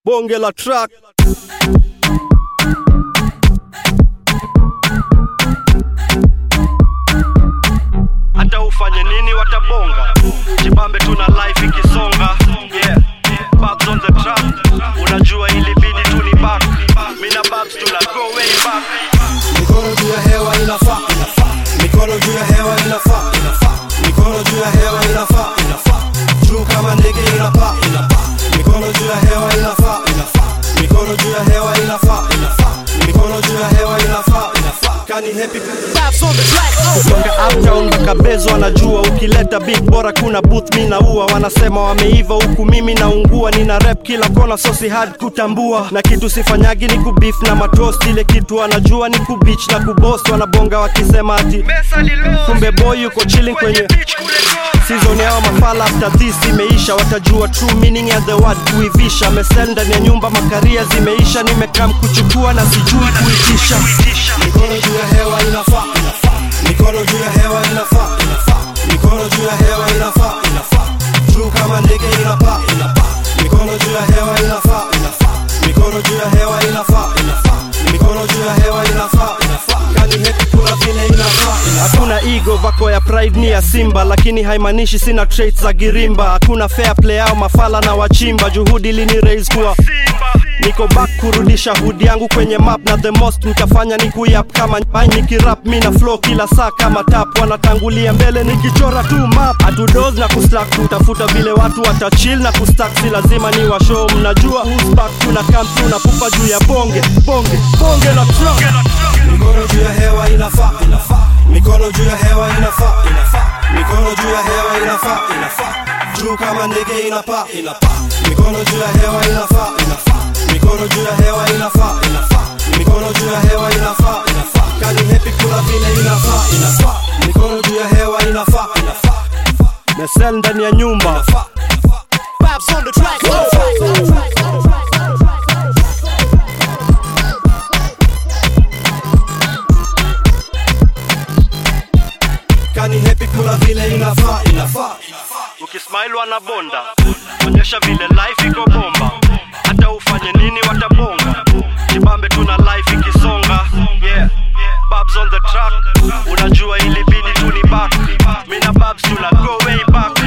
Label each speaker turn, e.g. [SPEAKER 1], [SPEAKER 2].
[SPEAKER 1] bonge la track hata ufanye nini watabonga jibambe tuna life ikisonga yeah. Babs on the track unajua ilibidi tu ni back mina babs tuna go way back
[SPEAKER 2] mikono juu ya hewa inafaa mikono juu ya hewa inafaa mikono juu ya hewa inafaa juu kama ndege inapaa mikono juu ya hewa inafaa mikono juu ya hewa inafaa mikono juu ya hewa inafaa kani happy
[SPEAKER 3] Babs on the track.
[SPEAKER 1] kutoka uptown mpaka bezo anajua ukileta big bora kuna booth mi naua wanasema wameiva huku mimi naungua nina rep kila kona sosi hard kutambua na kitu sifanyagi ni kubif na matost ile kitu anajua ni kubich na kubost wanabonga wakisema ati kumbe boy yuko chilling kwenye season yao mafala after this imeisha watajua true meaning ya the word kuivisha mesel ndani ya nyumba makaria zimeisha nimekam kuchukua na sijui kuitisha
[SPEAKER 2] mikono juu ya hewa inafaa mikono juu ya hewa inafaa mikono juu ya hewa inafaa juu kama ndege inapaa mikono juu ya hewa inafaa mikono juu ya hewa inafaa mikono juu ya hewa inafaa kani happy kuna vile inafaa
[SPEAKER 1] hakuna ego vako ya pride ni ya simba lakini haimaanishi sina traits za girimba hakuna fair play au mafala na wachimba juhudi lini raise kuwa niko back kurudisha hudi yangu kwenye map na the most nitafanya ni kuyap kama pai nikirap mi na flow kila saa kama tap wanatangulia mbele nikichora tu map atudos na kustack kutafuta vile watu watachill na kustack si lazima ni washow mnajua who's back tuna come through na pupa juu ya bonge bonge bonge la truck
[SPEAKER 2] mikono juu ya hewa inafaa mikono juu ya hewa inafaa mikono juu ya hewa inafaa juu kama ndege inapaa mikono juu ya hewa inafaa mikono juu ya hewa inafaa mikono juu ya hewa inafaa kani happy kula vile inafaa mikono juu ya hewa inafaa
[SPEAKER 1] mesel ndani ya nyumba
[SPEAKER 3] Babs on the track.
[SPEAKER 2] kani happy kula vile inafaa inafaa
[SPEAKER 1] ukismile wanabonda onyesha vile life iko bomba hata ufanye nini watabonga jibambe tuna life ikisonga yeah babs on the track unajua ilibidi tu ni back mina babs tuna go way back